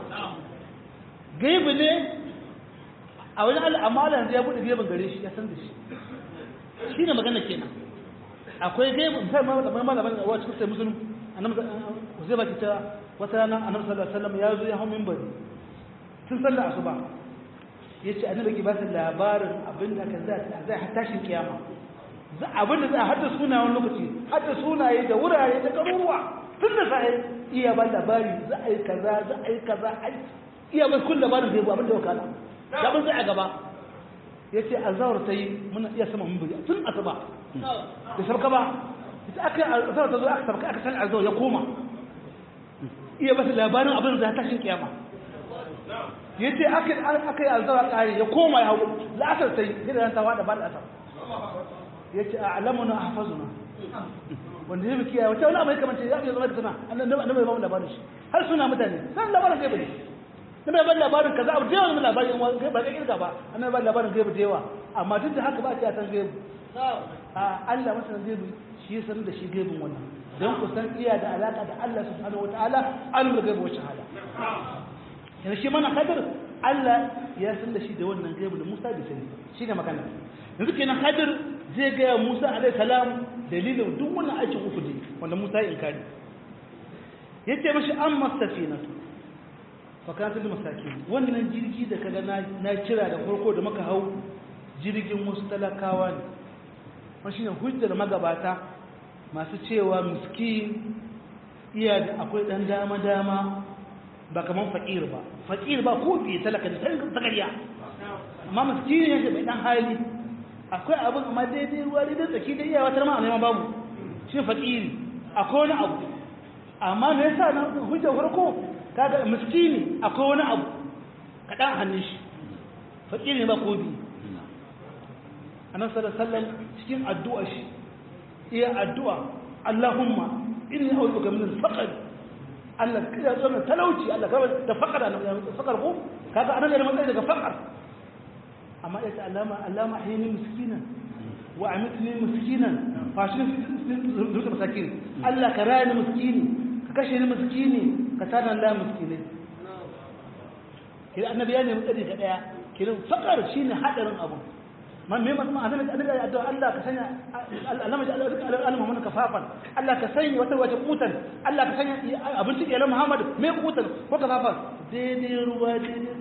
gaibu ne a wani Allah amma Allah yanzu ya bude gaibun gare shi ya san da shi shine magana kenan akwai gaibu sai ma da malaman wa cikin sai musulmi annabi zai baki ta wata rana annabi sallallahu alaihi wasallam ya zo ya hau minbari tun sallar asuba yace annabi ke ba su labarin abin da kan zai zai har tashin kiyama za abin da za a hada suna wani lokaci hada sunaye da wurare da garuruwa tun da sai iya ba labari za a yi kaza za a yi kaza ai iya ba kullu labarin zai bu abin da wakala da abin zai a gaba yace azawar ta yi muna iya sama minbari tun asuba da sabka ba ita aka azawar ta zo aka sabka aka san azawar ya koma iya ba su labarin abin da tashin kiyama ya ce aka yi alzawa ƙari ya koma ya hau la'asar ta yi gida ta wada ba la'asar ya ce a alamuna a hafazuna wanda ya bikiya wata wani amai kamar ce ya fiye zama da suna na mai bamu labarin shi har suna mutane san labarin gaibu ne na mai ban labarin kaza abu da yawa na labarin ba ka kirga ba an mai ban labarin gaibu da yawa amma duk da haka ba a ce a san gaibu a Allah masanin gaibu shi ya sanar da shi gaibun wannan don ku san iya da alaka da Allah subhanahu wataala alimul gaibu wa shahada yana shi mana hadir Allah ya san da shi da wannan gaibu da Musa bai sani shi ne magana yanzu kenan hadir zai gaya Musa alaihi salam dalilin duk wannan aikin uku ne wanda Musa ya inkari yace mashi amma safinatu fa kanat lil masakin wannan jirgi da kaga na na kira da farko da muka hau jirgin wasu talakawa ne wannan shine hujjar magabata masu cewa miskin iya da akwai dan dama dama ba kaman fakir ba fakir ba ko fiye talaka da takariya amma miskini ne da mai dan hali akwai abin amma daidai ruwa daidai tsaki da iyawa tar ma a neman babu shi fakiri akwai wani abu amma me yasa na hujjar farko kaga miskini akwai wani abu kaɗan hannun shi fakiri ne ba ko biyu annabi sallallahu alaihi wasallam cikin addu'a shi iya addu'a Allahumma inni a'udhu min al-faqr Allah ya zo na talauci Allah kawai da fakara na fakar ko kaga anan da matsayi daga fakar amma ya ta alama alama hayni miskina wa amitni miskina fa shi zuwa masakin Allah ka raya ni miskini ka kashe ni miskini ka tada Allah miskini kira annabi ya nemi tsari ga daya kiran fakar shine hadarin abu man me mutum annabi annabi ya addu'a Allah ka sanya Allah ya Allah Allah Muhammad kafafan Allah ka sanya wata wace kutan Allah ka sanya abinci ke Muhammad me kutan ko kafafan daidai ruwa daidai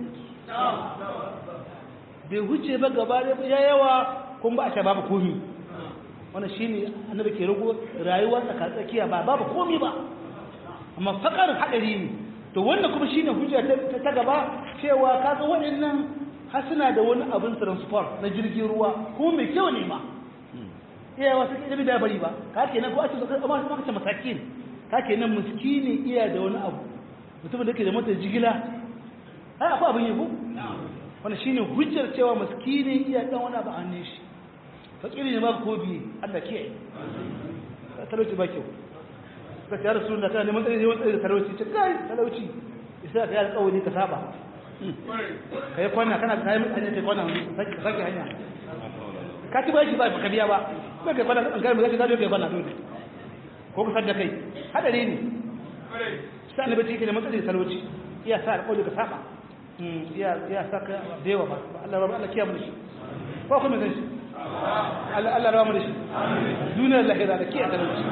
bai huce ba gaba da ya yawa kun ba a ce babu komi wannan shine annabi ke rago rayuwa tsaka tsakiya ba babu komi ba amma fakar hadari ne to wannan kuma shine hujja ta gaba cewa kaga waɗannan har suna da wani abin transport na jirgin ruwa ko mai kyau ne ma iya wasu ke da bari ba ka ke nan ko ake zaka amma kuma kace masakin ka ke nan miskini iya da wani abu mutumin da ke da mota jigila ai akwai abin yabo wannan shine hujjar cewa miskini iya dan wani abu hannun shi fakiri ne ba ko bi Allah kiyaye talauci ba kyau ka ta rasulullah kana neman tsari neman tsari da talauci ce kai talauci isa ka yi alƙawari ka saba ka yi kwana kana ka yi hanyar ka kwana ka sake hanya ka ci ba shi ba ka biya ba ba ka kwana an gari zai ka kwana dole ko ka sadda kai hadari ne sa ne bace yake da matsayin talauci iya sa alƙawari ka saba iya iya sa ka da yawa ba Allah ba Allah kiyamu shi ko kuma zai shi Allah Allah rawa mu da shi duniyar lahira da kiyaye talauci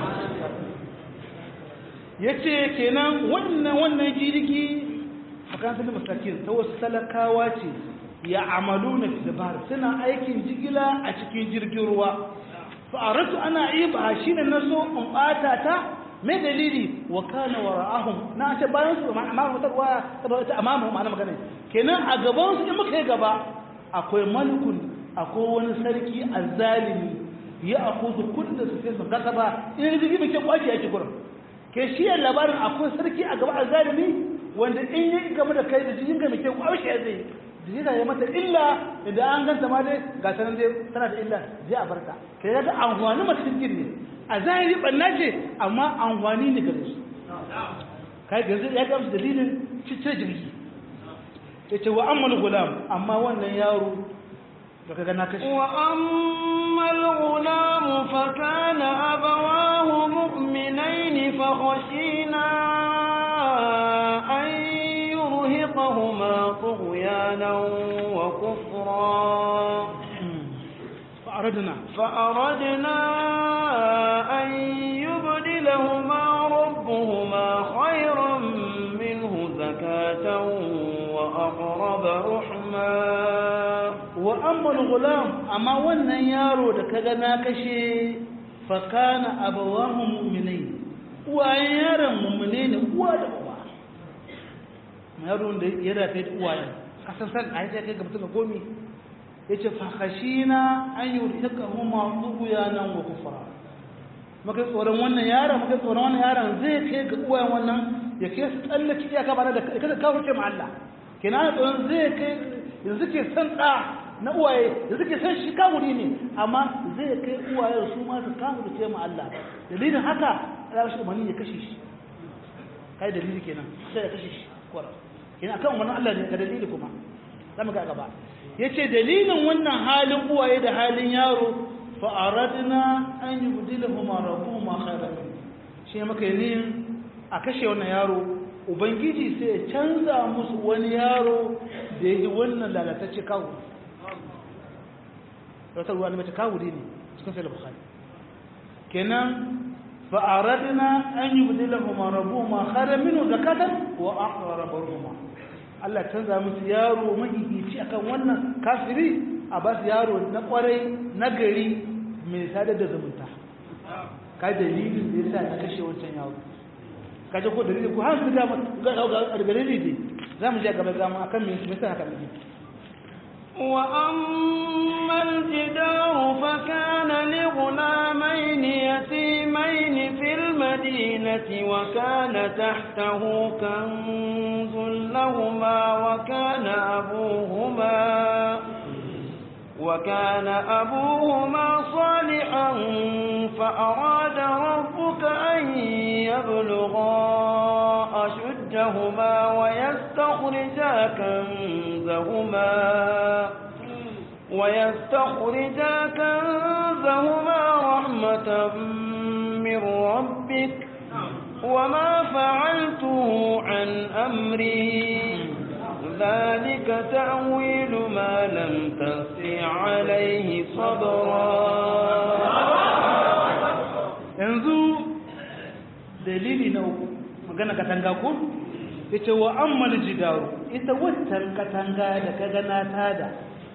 yace kenan wannan wannan jirgi akan da masakin ta wasu talakawa ce ya amalu na dabar suna aikin jigila a cikin jirgin ruwa fa'aratu ana iba shi ne na so in ɓata ta mai dalili wa kana wa ra'ahum na ce bayan su amma wata ruwa ta amma mu ma'ana magana kenan a gaban su in muka yi gaba akwai malikun akwai wani sarki azzalimi ya akuzu kullu su sai su kasa ba in jirgi bai ke kwaci yake gurin ke shi labarin akwai sarki a gaba azzalimi wanda in yi game da kai da jikin ga mai kyau kwaushe zai jina ya mata illa idan an ganta ma dai ga sanan dai tana da illa je a barka kai ga amfani mace cikin ne a zahiri banna ce amma amfani ne gare su kai ga zai ya ga musu dalilin cice jirgi yace wa ammal gulam amma wannan yaro da kaga na kashi وأما الغلام فكان أبواه مؤمنين فخشينا أن يرهقهما طغيانا وكفرا فأردنا فأردنا أن يبدلهما ربهما خيرا منه زكاة وأقرب رحما wa ammal gulam amma wannan yaro da kaga na kashe fa kana abawahu mu'minai uwayen yaron mu'mine ne uwa da uba yaron da ya rafe da uwayen kasan san a yake kai ga mutum ga gomi yace fa khashina an yurhiqahuma tughyanan wa kufra maka tsoron wannan yaron maka tsoron wannan yaron zai kai ga uwayen wannan ya kai su tsallake iyaka ba da kada kawo ce ma Allah kenan tsoron zai kai yanzu ke san da na uwaye da suke san shi kamuri ne amma zai kai uwaye su ma su kamuri ce ma Allah dalilin haka ya shi umarni ya kashe shi kai dalili kenan sai ya kashe shi kwara kenan akan wannan Allah ne ga dalili kuma zamu ga gaba yace dalilin wannan halin uwaye da halin yaro fa aradna an yubdilahuma rabbuhuma khayran shi maka yin a kashe wannan yaro ubangiji sai ya canza musu wani yaro da yi wannan lalatacce kawo wata ruwa ne mace kawuri ne cikin sai bukhari kenan fa aradna an yubdilahuma rabbuhuma khayran minhu zakatan wa aqrab ruhuma Allah canza musu yaro mahihici akan wannan kafiri a ba su yaro na kwarai na gari mai sadar da zumunta ka dalilin da yasa na kashe wancan yaro ka ji ko dalilin ko har su ga ga dalili ne za mu je gaba za mu akan me yasa haka ne وأما الجدار فكان لغلامين يتيمين في المدينة وكان تحته كنز لهما وكان أبوهما وكان أبوهما صالحا فأراد ربك أن يبلغا أشدهما ويستخرجا كنزهما ويستخرجا كنزهما رحمة من ربك وما فعلته عن أمري ذلك تأويل ما لم تستطع عليه صبرا yanzu dalili na uku magana katanga ko yace wa ammal jidaru ita waccan katanga da kaga na tada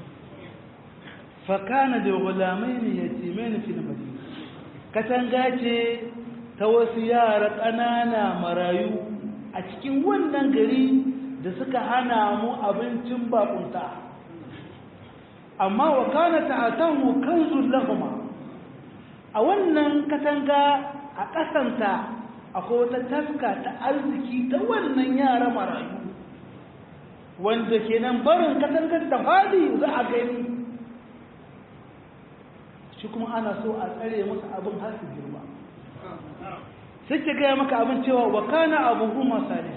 fa kana da gulamaini yatimaini fil madina katanga ce ta wasu yara ƙanana marayu a cikin wannan gari da suka hana mu abincin bakunta amma wa kana ta'atahu kanzul lahuma a wannan katanga a ƙasanta akwai wata taska ta arziki ta wannan yara marayu wanda kenan barin katangar da fadi za a gani shi kuma ana so a tsare musu abin har su girma sai ke gaya maka abin cewa wa kana abubuwa saliha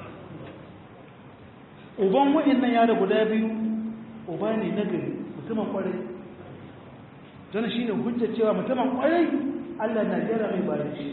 uban wa'annan yara guda biyu uba ne na gari mutumin kwarai don shi ne hujja cewa mutumin kwarai allah na jera mai bare shi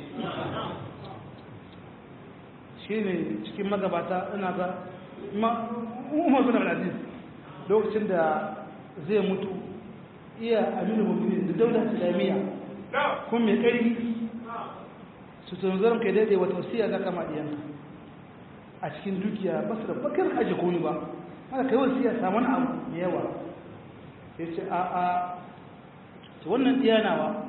shi ne cikin magabata ina ga umar bin al-aziz lokacin da zai mutu iya aminu mummuni da daular islamiyya kun mai ƙarfi su tunzarin kai daidai wata wasiya za kama ɗiyanka a cikin dukiya ba su da bakar aji komi ba haka kai wasiya samun abu da yawa ya ce a a ta wannan ɗiyanawa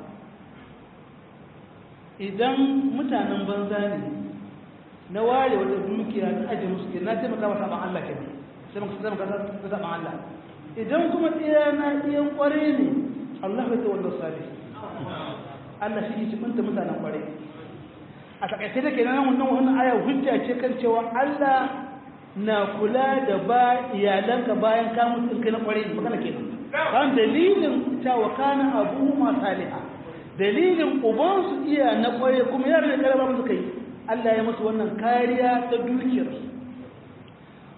idan mutanen banza ne na ware wata dukiya na aji musu ke na taimaka masa ban Allah ke ne sai maka taimaka ta saban Allah idan kuma ɗiyana ɗiyan ƙware ne Allah bai ta wanda sali Allah shi ke cikinta mutanen ƙware a takaice da ke nan wannan wannan aya hujja ce kan cewa Allah na kula da ba iyalanka bayan ka mutu in kai na kware magana kenan kan dalilin cewa kana abu ma saliha dalilin uban su iya na kware kuma yaran da karaba musu kai Allah ya musu wannan kariya ta dukiyar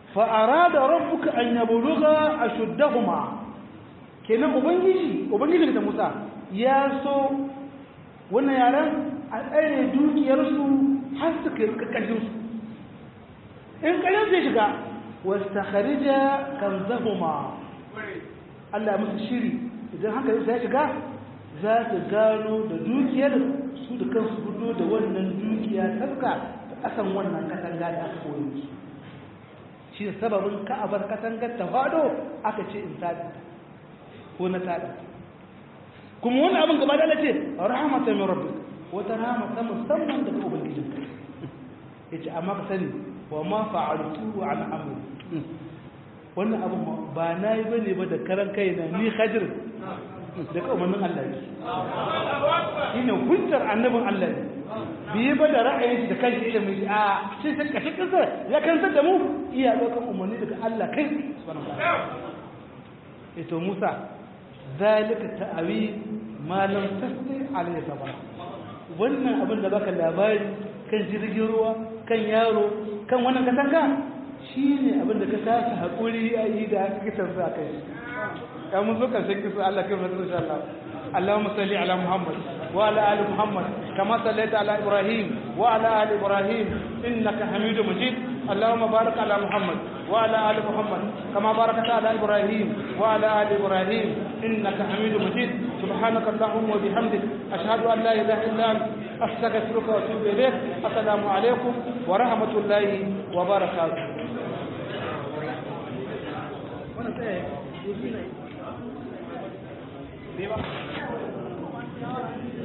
fa arada rabbuka an yablugha ashuddahuma kenan ubangiji ubangiji da Musa ya so wannan yaran a tsare dukiyarsu har su kai kakashin su in kalin zai shiga wastakharija kanzahuma Allah musu shiri idan hankalin ya shiga za su gano da dukiyar su da kansu gudu da wannan dukiya taska da kasan wannan katanga da aka koyi musu shi da sababin ka'abar katangar ta fado aka ce in tada ko na tada kuma wani abin gaba da Allah ce rahmatan min rabbik wata rahmatan musamman daga ubangijinka yace amma ka sani wa ma fa'altu an amri wannan abu ba na yi bane ba da karan kai na ni hajir da umarnin Allah ne shi ne hujjar annabin Allah ne biye ba da ra'ayin shi da kan shi ilimin shi a shi sai kashe kasa ya kantar da mu iya ɗaukar umarni daga Allah kai subhanahu wa ta'ala ito Musa zalika ta'awi ma lam tasdi alayhi sabara wannan abin da baka labari kan jirgin ruwa kan yaro kan wannan katanga shi ne abinda ka kasa haƙuri a yi da kitan sa kai ya mun zo karshen kisa Allah kai fata insha Allah اللهم صل على محمد وعلى ال محمد كما صليت على ابراهيم وعلى ال ابراهيم انك حميد مجيد اللهم بارك على محمد وعلى ال محمد كما باركت على ابراهيم وعلى ال ابراهيم انك حميد مجيد سبحانك اللهم وبحمدك اشهد ان لا اله الا انت استغفرك واتوب اليك السلام عليكم ورحمه الله وبركاته Viva.